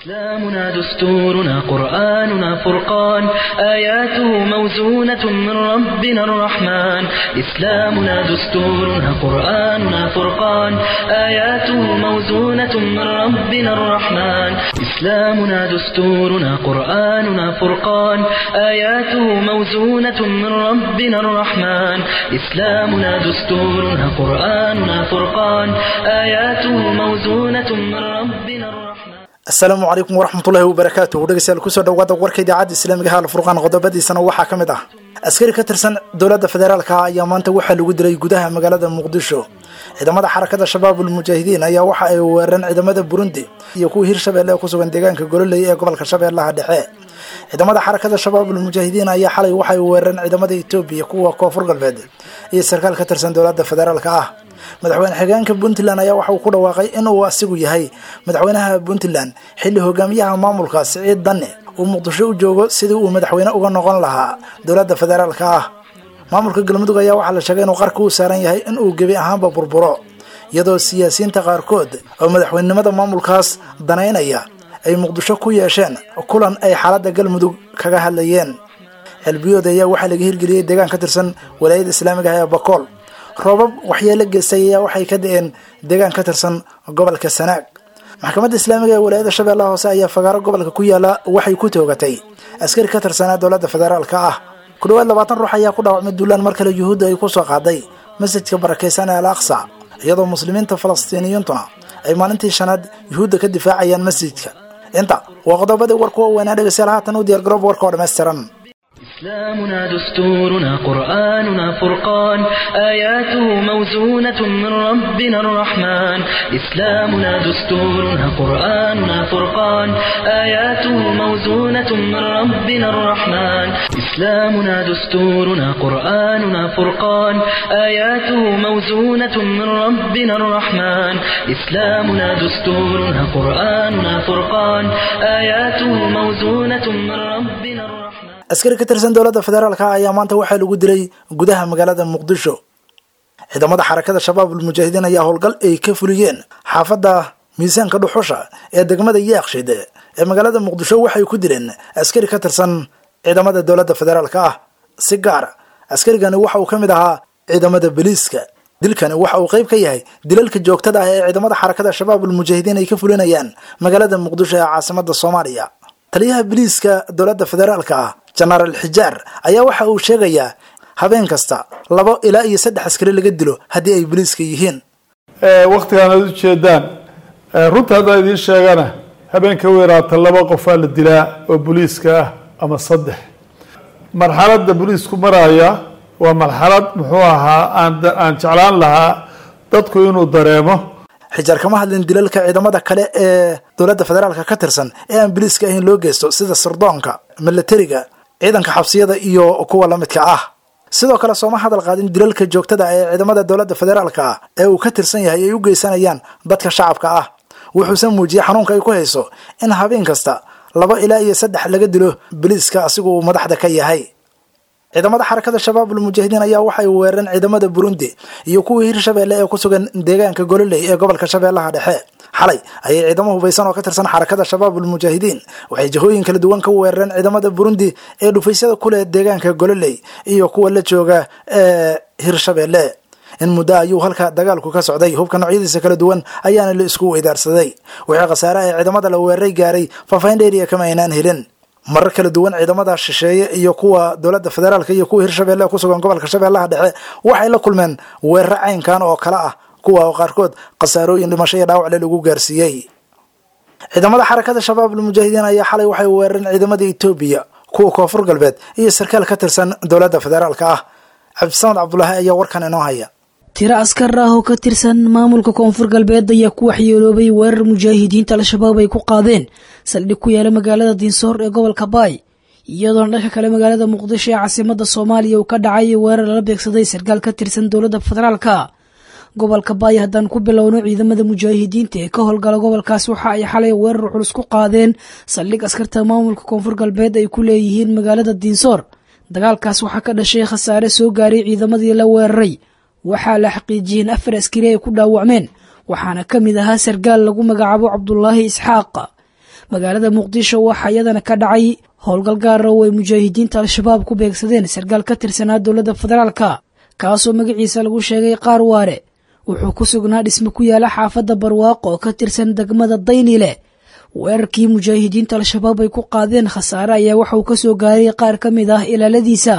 إسلامنا دستورنا قرآننا فرقان آياته موزونة من ربنا الرحمن إسلامنا دستورنا قرآننا فرقان آياته موزونة من ربنا الرحمن إسلامنا دستورنا قرآننا فرقان آياته موزونة من ربنا الرحمن إسلامنا دستورنا قرآننا فرقان آياته موزونة من ربنا الرحمن asalaamu calaykum waraxmatullaahi wabarakaatuhu dhegeystayaal kusoo dhawaada warka idaacadda islaamiga ha alfurqaan qodobadiisana waxaa ka mid ah askari ka tirsan dowladda federaalka ayaa maanta waxaa lagu dilay gudaha magaalada muqdisho ciidamada xarakada shabaabul mujaahidiin ayaa waxa ay weerareen ciidamada burundi iyo kuwa hirshabelle ee kusugan deegaanka gololey ee gobolka shabeellaha dhexe ciidamada xarakada shabaabul mujaahidiin ayaa xalay waxay weerareen ciidamada etoobiya kuwa koonfur galbeed iyo sarkaal ka tirsan dowladda federaalka ah madaxweyne xigeenka puntland ayaa waxa uu ku dhawaaqay in uu asigu yahay madaxweynaha puntland xilli hogaamiyaha maamulka siciid danne uu muqdisho u joogo sidii uu madaxweyne uga noqon lahaa dowladda federaalka ah maamulka galmudug ayaa waxaa la sheegay inuu qarka u saaran yahay in uu gebi ahaanba burburo iyadoo siyaasiyiinta qaarkood oo madaxweynenimada maamulkaas danaynaya ay muqdisho ku yeesheen kulan ay xaaladda galmudug kaga hadlayeen xelbiyood ayaa waxaa laga hirgeliyey deegaan ka tirsan walaayada islaamiga ah ee bakool roobab waxyeelo geystay ayaa waxay ka da-een deegaan ka tirsan gobolka sanaag maxkamadda islaamiga ee walaayada shabeellaha hoose ayaa fagaaro gobolka ku yaala waxay ku toogatay askari ka tirsanaa dowladda federaalka ah ku dhawaad labaatan ruux ayaa ku dhaawacmay duulaan mar kale yuhuudda ay ku soo qaaday masjidka barakaysan ee al aqsa iyadoo muslimiinta falastiiniyiintuna ay maalintii shanaad yuhuudda ka difaacayaan masjidka inta waa qodobadii warku weynaa dhegeystayaal haatan u diyaargaroob warka oo dhammaystiran إسلامنا دستورنا قرآننا فرقان آياته موزونة من ربنا الرحمن إسلامنا دستورنا قرآننا فرقان آياته موزونة من ربنا الرحمن إسلامنا دستورنا قرآننا فرقان آياته موزونة من ربنا الرحمن إسلامنا دستورنا قرآننا فرقان آياته موزونة من ربنا الرحمن askari ka tirsan dowladda federaalka ayaa maanta waxaa lagu dilay gudaha magaalada muqdisho ciidamada xarakada shabaabul mujaahidiin ayaa howlgal ay ka fuliyeen xaafadda miisaanka dhuxusha ee degmada yaaqshid ee magaalada muqdisho waxay ku dileen askari ka tirsan ciidamada dowladda federaalka ah si gaara askarigani waxa uu ka mid ahaa ciidamada boliiska dilkani waxa uu qayb ka yahay dilalka joogtada ah ee ciidamada xarakada shabaabul mujaahidiin ay ka fulinayaan magaalada muqdisho ee caasimada soomaaliya taliyaha boliiska dowladda federaalka ah jenaraal xijaar ayaa waxa uu sheegayaa habeen kasta labo ilaa iyo saddex askari laga dilo haddii ay boliiska yihiin waktigaan aad ujeedaan runta haddaan idiin sheegana habeenka weeraata laba qofaa la dilaa oo boliiska ah ama saddex marxaladda boliisku maraya waa marxalad muxuu ahaa aan aan jeclaan lahaa dadku inuu dareemo xijaar kama hadlin dilalka ciidamada kale ee dowladda federaalka ka tirsan ee aan boliiska ahayn loo geysto sida sirdoonka milatariga ciidanka xabsiyada iyo kuwa lamidka ah sidoo kale sooma hadal qaadin dilalka joogtada ee ciidamada dowladda federaalka ah ee uu ka tirsan yahay ay u geysanayaan dadka shacabka ah wuxuuse muujiyey xanuunka ay ku hayso in habeen kasta laba ilaa iyo saddex laga dilo boliiska asigu uu madaxda ka yahay ciidamada xarakada shabaabul mujaahidiin ayaa waxay weerareen ciidamada burundi iyo kuwii hirshabelle ee ku sugan deegaanka gololey ee gobolka shabeellaha dhexe xalay ayay ciidamo hubaysan oo ka tirsan xarakada shabaabul mujaahidiin waxay jihooyin kala duwan ka weerareen ciidamada burundi ee dhufaysyada kuleh deegaanka gololey iyo kuwa la jooga ee hirshabelle in muddo ayuu halka dagaalku ka socday hubka noocyadiisa kala duwan ayaana la isku weydaarsaday wixii khasaare ee ciidamada la weeraray gaaray faafahin dheeriya kama aynaan helin marar kala duwan ciidamada shisheeye iyo kuwa dowladda federaalka iyo kuwa hirshabelle ku sugan gobolka shabeellaha dhexe waxay la kulmeen weeraro caynkan oo kale ah kuwa oo qaarkood khasaarooyin dhimasho iyo dhaawacle lagu gaarsiiyey ciidamada xarakada shabaabul mujaahidiin ayaa xalay waxay weerareen ciidamada etoobiya kuwa koonfur galbeed iyo sarkaal ka tirsan dowladda federaalka ah cabdisamed cabdulaahi ayaa warkan inoo haya tiro askar ah oo ka tirsan maamulka koonfur galbeed ayaa ku waxyeeloobay weerar mujaahidiinta al-shabaab ay ku qaadeen saldhig ku yaala magaalada diinsoor ee gobolka baay iyadoona dhanka kale magaalada muqdisho ee caasimada soomaaliya uu ka dhacay weerar lala beegsaday sarkaal ka tirsan dowladda federaalka gobolka baay haddaan ku bilowno ciidamada mujaahidiinta ee ka howlgala gobolkaas waxa ay xalay weerar culus ku qaadeen saldhig askarta maamulka koonfur galbeed ay ku leeyihiin magaalada diinsoor dagaalkaas waxaa ka dhashay khasaare soo gaaray ciidamadii la weeraray waxaa la xaqiijiyey in afar askari ay ku dhaawacmeen waxaana ka mid ahaa sarkaal lagu magacaabo cabdulaahi isxaaq magaalada muqdisho waxaa iyadana ka dhacay howlgal gaara oo ay mujaahidiinta al-shabaab ku beegsadeen sarkaal ka tirsanaa dowladda federaalka kaasoo magaciisa lagu sheegay qaar waare wuxuu ku sugnaa dhisme ku yaala xaafadda barwaaqo oo ka tirsan degmada daynile weerarkii mujaahidiinta al-shabaab ay ku qaadeen khasaare ayaa waxauu ka soo gaaray qaar ka mid ah ilaaladiisa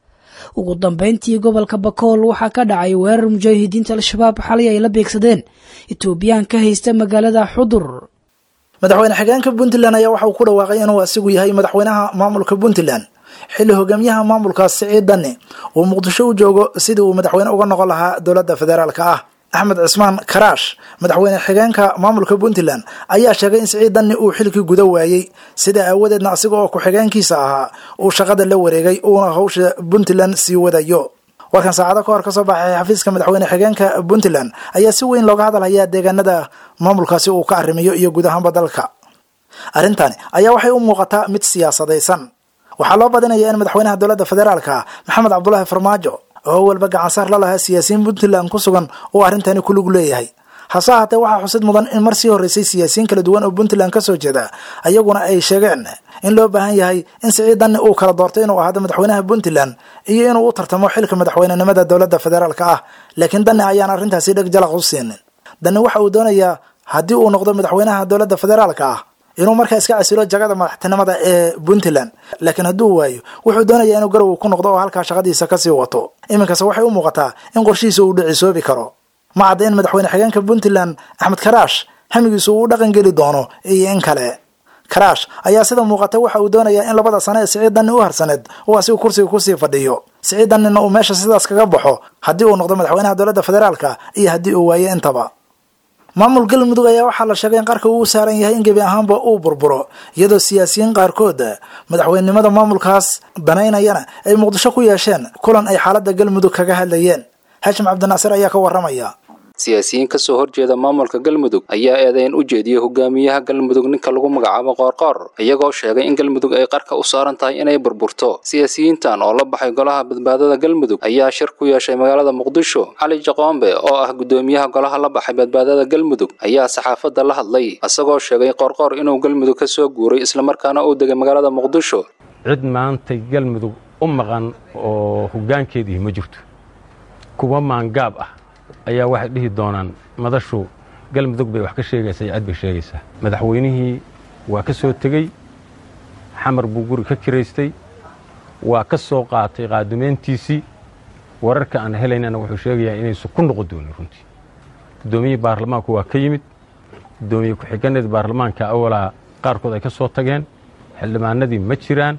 ugu dambeyntii gobolka bakool waxaa ka dhacay weerar mujaahidiinta al-shabaab xalay ay la beegsadeen etoobiyaan ka haysta magaalada xudur madaxweyne xigeenka puntland ayaa waxa uu ku dhawaaqay inuu asigu yahay madaxweynaha maamulka puntland xilli hogaamiyaha maamulkaas siciid dani uu muqdisho u joogo sidii uu madaxweyne uga noqon lahaa dowladda federaalka ah axmed cismaan karaash madaxweyne xigeenka maamulka puntland ayaa sheegay in siciid dani uu xilkii guda waayey sidaa aawadeedna asiga oo ku-xigeenkiisa ahaa uu shaqada la wareegay uuna hawsha puntland sii wadayo warkan saacado ka hor kasoo baxay xafiiska madaxweyne xigeenka puntland ayaa si weyn looga hadalhayaa deegaanada maamulkaasi uu ka arrimiyo iyo guud ahaanba dalka arrintani ayaa waxay u muuqataa mid siyaasadaysan waxaa loo badinaya in madaxweynaha dowladda federaalka maxamed cabdulaahi farmaajo oo walba gacansaar la lahaa siyaasiyiin puntland ku sugan uu arrintani ku lug leeyahay hase ahaatee waxaa xusid mudan in mar sii horreysay siyaasiyiin kala duwan oo puntland ka soo jeeda ayaguna ay sheegeen in loo baahan yahay in siciid dani uu kala doortay inuu ahaado madaxweynaha puntland iyo inuu u tartamo xilka madaxweynenimada dowladda federaalka ah laakiin dani ayaan arrintaasi dheg jalaq u siinin dani waxa uu doonayaa haddii uu noqdo madaxweynaha dowladda federaalka ah inuu markaa iska casilo jagada madaxtinimada ee puntland laakiin hadduu waayo wuxuu doonayaa inuu garow ku noqdo oo halkaa shaqadiisa kasii wato iminkase waxay u muuqataa in qorshihiisa uu dhicisoobi karo ma cadda in madaxweyne xigeenka puntland axmed karaash hamigiisu uu u dhaqan geli doono iyo in kale karaash ayaa sida muuqata waxa uu doonayaa in labada sano ee siciid dani u harsaneed uu asigu kursiga kusii fadhiyo siciid danina uu meesha sidaas kaga baxo haddii uu noqdo madaxweynaha dowladda federaalka iyo haddii uu waayo intaba maamul galmudug ayaa waxaa la sheegay in qarka uu saaran yahay in gebi ahaanba uu burburo iyadoo siyaasiyiin qaarkood madaxweynenimada maamulkaas banaynayana ay muqdisho ku yeesheen kulan ay xaaladda galmudug kaga hadlayeen haashim cabdinaasir ayaa ka waramaya siyaasiyiin ka soo horjeeda maamulka galmudug ayaa eedayn u jeediyey hogaamiyaha galmudug ninka lagu magacaabo qoorqoor iyagoo sheegay in galmudug ay qarka u saaran tahay inay burburto siyaasiyiintan oo la baxay golaha badbaadada galmudug ayaa shir ku yeeshay magaalada muqdisho cali jaqoombe oo ah guddoomiyaha golaha la baxay badbaadada galmudug ayaa saxaafadda la hadlay isagoo sheegay qoorqoor inuu galmudug ka soo guuray islamarkaana uu degay magaalada muqdisho cid maantay galmudug u maqan oo hoggaankeedii ma jirto kuwa maangaab ah ayaa waxay dhihi doonaan madashu galmudug bay wax ka sheegaysaa iyo cad bay sheegaysaa madaxweynihii waa ka soo tegey xamar buu guri ka kiraystay waa ka soo qaatay qaadumeyntiisii wararka aan helaynana wuxuu sheegayaa inaysu ku noqon doonin runtii guddoomiyihii baarlamaanku waa ka yimid guddoomiye ku-xiganeed baarlamaanka awalaa qaarkood ay ka soo tageen xildhibaanadii ma jiraan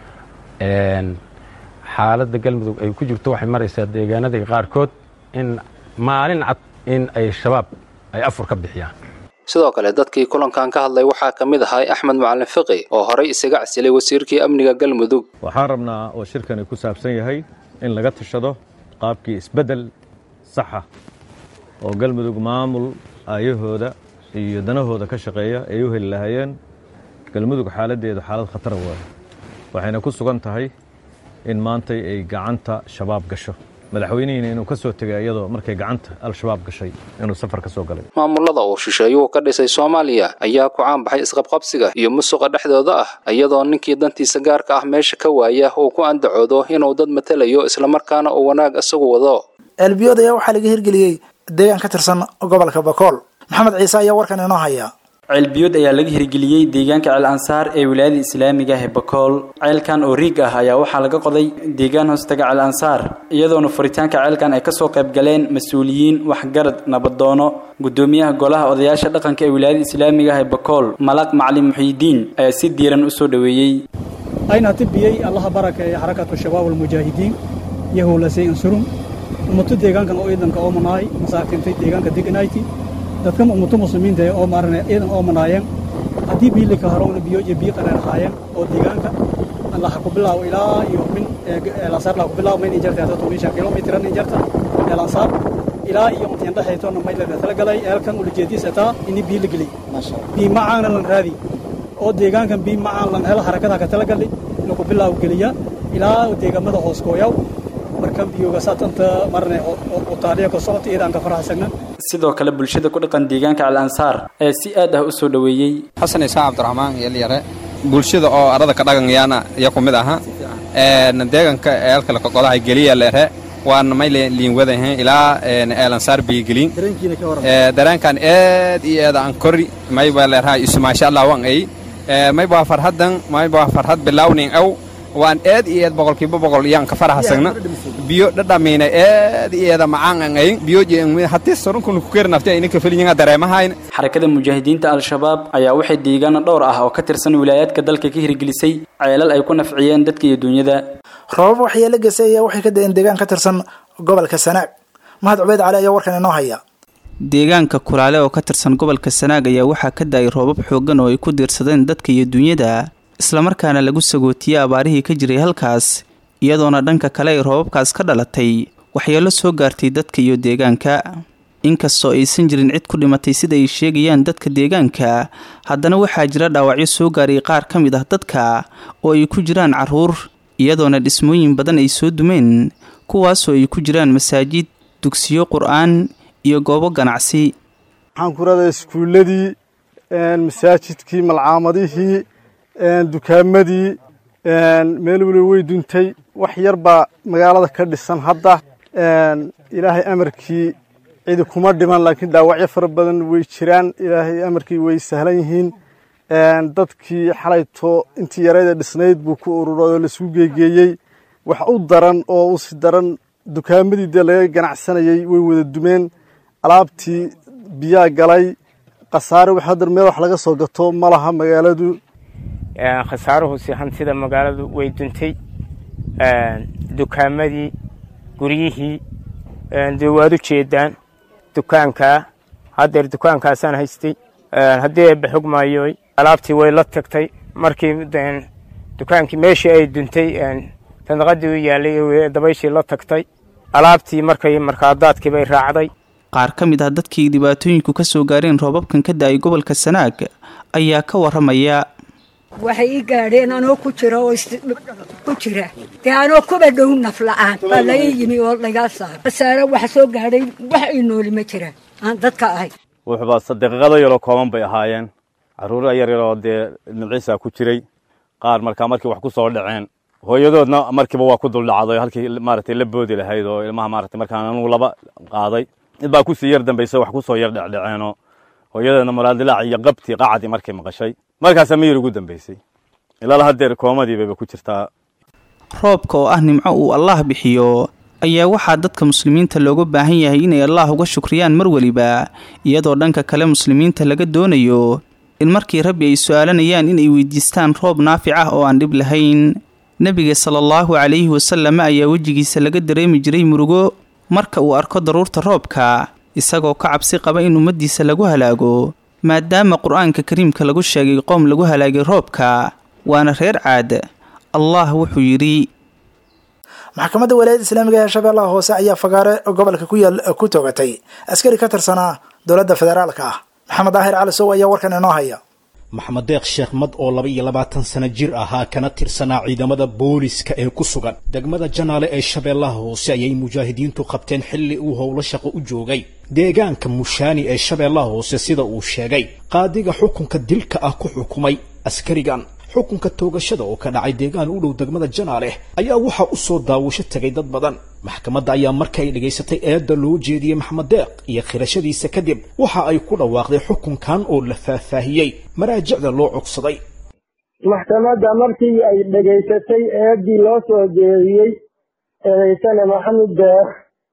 xaaladda galmudug ay ku jirto waxay maraysaa deegaanadii qaarkood in maalin cad in ay shabaab ay afur ka bixiyaan sidoo kale dadkii kulankan ka hadlay waxaa ka mid ahay axmed macalin fiqi oo horay isaga casilay wasiirkii amniga galmudug waxaan rabnaa oo shirkani ku saabsan yahay in laga tashado qaabkii isbeddel saxa oo galmudug maamul aayahooda iyo danahooda ka shaqeeya ay u heli lahaayeen galmudug xaaladdeedu xaalad khatara waayo waxayna ku sugan tahay in maantay ay gacanta shabaab gasho madaxweynihiina inuu ka soo tegay iyadoo markay gacanta al-shabaab gashay inuu safar ka soo galay maamulada uu shisheeyuhu ka dhisay soomaaliya ayaa ku caanbaxay isqabqabsiga iyo musuqa dhexdooda ah iyadoo ninkii dantiisa gaarka ah meesha ka waaya uu ku andacoodo inuu dad matelayo islamarkaana uu wanaag isagu wado ceelbiyood ayaa waxaa laga hirgeliyey deegaan ka tirsan gobolka bakool maxamed ciise ayaa warkan inoo haya ceelbiyood ayaa laga hirgeliyey deegaanka ceel ansaar ee wilaayada islaamiga ah ee bakool ceelkan oo riig ah ayaa waxaa laga qoday deegaan hoostaga ceel ansaar iyadoona furitaanka ceelkan ay kasoo qayb galeen mas-uuliyiin waxgarad nabadoono gudoomiyaha golaha odayaasha dhaqanka ee wilaayada islaamiga ah ee bakool malaq macalin muxiidiin ayaa si diiran usoo dhoweeyey ayna tibiyey allaha barakeeya xarakatu shabaab almujaahidiin yahowlasay ansurum ummato deegaankan oo ciidanka oo manaay masaakintay deegaanka deganayti dadkan ummato muslimiinta oo maarane ciidan oo manaayeen haddii biilika harowna biyo iyo biyo qareer ahaayeen oo deegaanka laha ku bilaabo ilaa iyo min eelasaar laha ku bilaabo mayn injarta hada tomisha kilomitran injarta eelasaar ilaa iyo intiyan dhexaytoona maylada tala galay eelkan ulajeediis ataa ini biyo la geliy bii macaana lan raadi oo deegaankan bii macaan lan helo harakadaha ka tala galli lagu bilaabo geliya ilaa deegaamada hoos kooyaw markan biyoga saatanta marne oo taariya ka socota iyadaan ka faraxsagna sidoo kale bulshada ku dhaqan deegaanka al ansaar ee si aad ah u soo dhoweeyey xasan isaan cabdiraxmaan yelyare bulshada oo arada ka dhaqanyaana iya ku mid aha deeganka eelkale kaqodaha geliya leere waana may liin wadahay ilaa eelansaar biyigelin dareenkan aad iyo aad aan kori may baa leeraha isu maasha allah wan ay may baa farhadan may baa farhad bilawnin aw waan aad iyo aad boqolkiiba boqol iyaan ka faraxsagna biyo dhadhamiina aad iyo aad macaan an ay biyo haddii sorunkuna ku keri nafti ayna ka felinyiga dareemahayn xarakada mujaahidiinta al-shabaab ayaa waxay deegaano dhowr ah oo ka tirsan wilaayaadka dalka ka hirgelisay ceelal ay ku nafciyeen dadka iyo dunyada roobab waxyeelo geysay ayaa waxay ka da-een deegaan ka tirsan gobolka sanaag mahad cubeyd cali ayaa warkan inoo haya deegaanka kulaale oo ka tirsan gobolka sanaag ayaa waxaa ka da-ay roobab xooggan oo ay ku diirsadeen dadka iyo dunyada islamarkaana lagu sagootiyey abaarihii ka jiray halkaas iyadoona dhanka kale ay roobabkaas ka dhalatay waxyeelo soo gaartay dadka iyo deegaanka inkastoo aysan jirin cid ku dhimatay sida ay sheegayaan dadka deegaanka haddana waxaa jira dhaawacyo soo gaaray qaar ka mid ah dadka oo ay ku jiraan caruur iyadoona dhismooyin badan ay soo dumeen kuwaasoo ay ku jiraan masaajid dugsiyo qur-aan iyo goobo ganacsi waxaan ku radaa iskuulladii masaajidkii malcaamadihii dukaamadii meel weli way duntay wax yar baa magaalada ka dhisan hadda ilaahay amarkii cidi kuma dhiman laakiin dhaawacyo fara badan way jiraan ilaahay amarkii way sahlan yihiin dadkii xalayto intii yarayda dhisnayd buu ku ururay oo laisku geegeeyey wax u daran oo usi daran dukaamadii dee laga ganacsanayay way wada dumeen alaabtii biyaa galay khasaare wax haddar meel wax laga soo gato ma laha magaaladu khasaaruhusi hantida magaaladu way duntay dukaamadii guryihii dee waad u jeedaan dukaankaa haddeer dukaankaasaan haystay haddii eebba xog maayoy alaabtii way la tagtay markii dukaankii meeshii ay duntay sandaqadii u yaallay dabayshii la tagtay alaabtii markay markaadaadkii bay raacday qaar ka mid ah dadkii dhibaatooyinku ka soo gaareen roobabkan ka da-ay gobolka sanaag ayaa ka waramaya waxay ii gaadheen anoo ku jira oo ku jira dee anoo kuba dhow naf la-aan baa laga yimi oo lagaa saaro khasaare waxa soo gaadhay wax ii nooli ma jiraan aan dadka ahay wuxuuba daqiiqado yaroo kooban bay ahaayeen carruura yar yaroo dee nimciisa ku jiray qaar markaa markii wax ku soo dhaceen hooyadoodna markiiba waa ku duldhacday halkii maaragtay la boodi lahayd oo ilmaha maaragtay markaan anugu laba qaaday mid baa kusii yar dambaysa wax ku soo yar dhecdhaceenoo hooyadeedna muraadilaac iyo qabtii qacdii markay maqashay markaasaa miyir ugu dambaysay ilaa haddeer koomadii bayba ku jirtaa roobka oo ah nimco uu allaah bixiyo ayaa waxaa dadka muslimiinta looga baahan yahay inay allaah uga shukriyaan mar weliba iyadoo dhanka kale muslimiinta laga doonayo in markii rabbi ay su-aalanayaan inay weydiistaan roob naafic ah oo aan dhib lahayn nebiga sala allahu calayhi wasalam ayaa wejigiisa laga dareemi jiray murugo marka uu arko daruurta roobka isagoo ka cabsi qaba in ummaddiisa lagu halaago maadaama qur-aanka kariimka lagu sheegay qoom lagu halaagay roobka waana reer caad allah wuxuu yidhi maxkamadda walaayadda islaamiga ee shabeellaha hoose ayaa fagaare gobolka ku yaal ku togatay askari ka tirsanaa dowladda federaalka ah maxamed daahir cali sow ayaa warkan inoo haya maxamed deeq sheekh mad oo laba iyo labaatan sano jir ahaa kana tirsanaa ciidamada booliska ee ku sugan degmada janaale ee shabeellaha hoose ayay mujaahidiintu qabteen xilli uu howlo shaqo u joogay deegaanka mushaani ee shabeellaha hoose sida uu sheegay qaadiga xukunka dilka ah ku xukumay askarigan xukunka toogashada oo ka dhacay deegaan u dhow degmada janaale ayaa waxaa u soo daawasho tegay dad badan maxkamadda ayaa markay dhagaysatay eedda loo jeediyey maxamed deeq iyo khirashadiisa kadib waxa ay ku dhawaaqday xukunkan oo la faahfaahiyey maraajicda loo cogsaday maxkamadda markii ay dhegaysatay eeddii loo soo jeediyey eedaysane maxamed deeq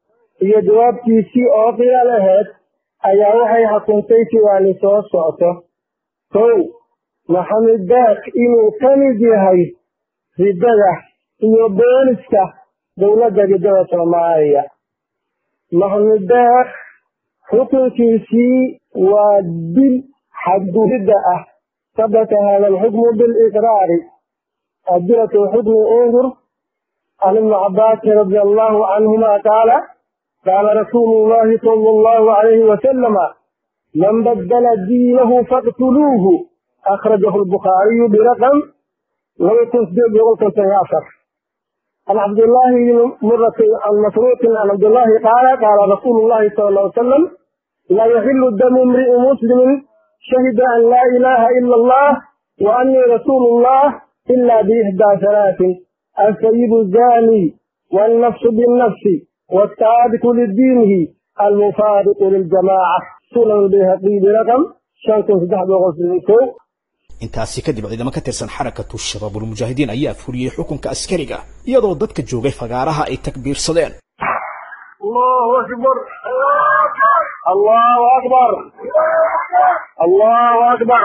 iyo jawaabtiisii oo qiyaal ahayd ayaa waxay xukuntay sidaani soo socto kow maxamed deeq inuu ka mid yahay riddada iyo booliska dowladda riddada soomaaliya maxamed deeq xukunkiisii waa dil xadgudidda ah sabata hada alxukmu biliqraari adilatu xukmi undur can ibni cabaasin radia allahu canhuma qaala qaala rasuulu llahi sala allahu alayhi wasalama man baddala diinahu faqtuluuhu akhrajahu albukhaariyu biraqam laba kun sideed boqol konton iyo afar عن عبد الله بن مرة عن مسروق عن عبد الله قال قال رسول الله صلى الله عليه وسلم لا يحل دم امرئ مسلم شهد أن لا إله إلا الله وأني رسول الله إلا بإحدى ثلاث السيب الزاني والنفس بالنفس والتارك لدينه المفارق للجماعة سنن البيهقي برقم شنكو سدح بغسل intaasi kadib ciidamo ka tirsan xarakatu shabaabulmujaahidiin ayaa fuliyey xukunka askariga iyadoo dadka joogay fagaaraha ay takbiirsadeen الله أكبر الله أكبر الله أكبر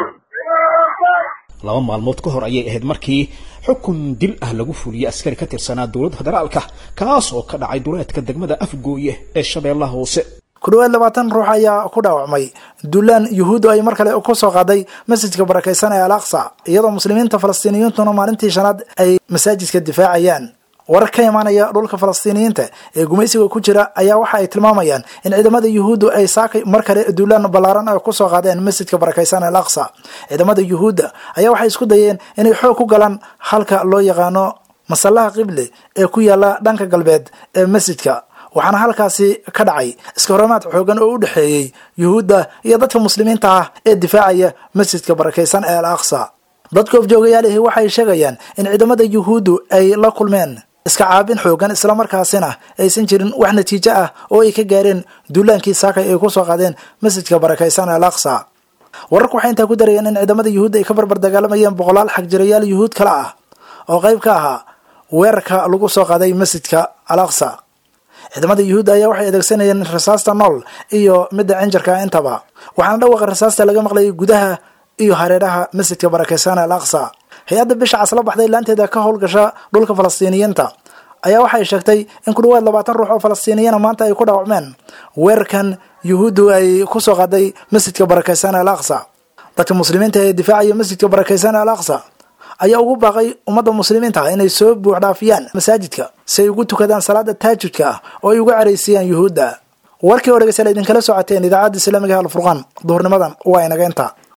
laba maalmood ka hor ayay ahayd markii xukun dil ah lagu fuliyey askari ka tirsanaa dowladda federaalka kaas oo ka dhacay duleedka degmada afgooye ee shabeellaha hoose ku dhawaad labaatan ruux ayaa ku dhaawacmay duulaan yuhuuddu ay mar kale ku soo qaaday masjidka barakaysan ee al aqsa iyadoo muslimiinta falastiiniyiintuna maalintii shanaad ay masaajidka difaacayaan warar ka imaanaya dhulka falastiiniyiinta ee gumaysiga ku jira ayaa waxa ay tilmaamayaan in ciidamada yuhuuddu ay saakay mar kale duulaan ballaaran ay kusoo qaadeen masjidka barakaysan al aqsa ciidamada yuhuudda ayaa waxay isku dayeen inay xoog ku galaan halka loo yaqaano masallaha qible ee ku yaala dhanka galbeed ee masjidka waxaana halkaasi ka dhacay iska horamaad xoogan oo u dhexeeyey yuhuudda iyo dadka muslimiinta ah ee difaacaya masjidka barakaysan ee al aqsa dadka ofjoogayaalihi waxay sheegayaan in ciidamada yuhuuddu ay la kulmeen iska caabin xoogan islamarkaasina aysan jirin wax natiijo ah oo ay ka gaareen duulaankii saakay ay kusoo qaadeen masjidka barakaysan al aqsa wararku waxay intaa ku darayeen in ciidamada yuhuudda ay ka barbar dagaalamayeen boqolaal xagjirayaal yuhuud kale ah oo qayb ka ahaa weerarka lagu soo qaaday masjidka al aqsa ciidamada yuhuudda ayaa waxay adeegsanayeen rasaasta nool iyo midda cinjarka intaba waxaana dhawaqa rasaasta laga maqlayay gudaha iyo hareeraha masjidka barakaysan al aqsa hay-adda bisha casla baxday laanteeda ka howlgasha dhulka falastiiniyiinta ayaa waxay sheegtay in ku dhawaad labaatan ruux oo falastiiniyana maanta ay ku dhaawacmeen weerarkan yuhuuddu ay kusoo qaaday masjidka barakaysan al aqsa dadka muslimiinta ee difaacaya masjidka barakaysan al aqsa ayaa ugu baaqay ummadda muslimiinta inay soo buuxdhaafiyaan masaajidka si ay ugu tukadaan salaada taajudka ah oo ay uga caraysiyaan yuhuudda warkii oo dhegeystayaal idinkala socoteen idaacadda islaamiga alfurqaan duhurnimadan waa inaga inta